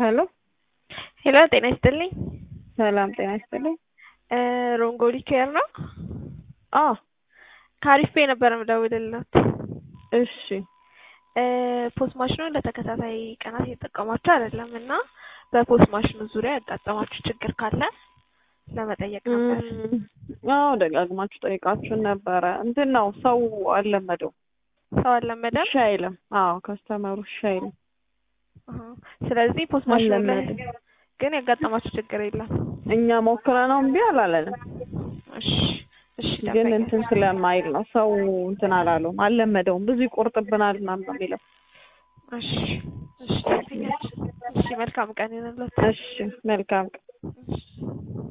ሄሎ ሄሎ ጤና ይስጥልኝ። ሰላም ጤና ይስጥልኝ። ሮንጎሊ ኬር ነው? አዎ ከአሪፍ ፔ ነበር የምደውልለት። እሺ ፖስት ማሽኑን ለተከታታይ ቀናት እየተጠቀማችሁ አይደለም እና በፖስት ማሽኑ ዙሪያ ያጋጠማችሁ ችግር ካለ ለመጠየቅ ነበር። አዎ ደጋግማችሁ ጠይቃችሁን ነበረ። እንትን ነው ሰው አልለመደው ሰው አልለመደም። እሺ አይልም። አዎ ከስተመሩ እሺ አይልም። አሃ። ስለዚህ ፖስት ማሽኑ ላይ አልለመደም። ግን ያጋጠማችሁ ችግር የለም። እኛ ሞክረ ነው እምቢ አላለንም። እሺ እሺ ግን ደንበኛ። እንትን ስለማይል ነው ሰው እንትን አላለውም፣ አልለመደውም። ብዙ ይቆርጥብናል ምናምን ነው የሚለው። እሺ እሺ ደንበኛችን። እሺ መልካም ቀን ይሁንልዎት። እሺ መልካም ቀን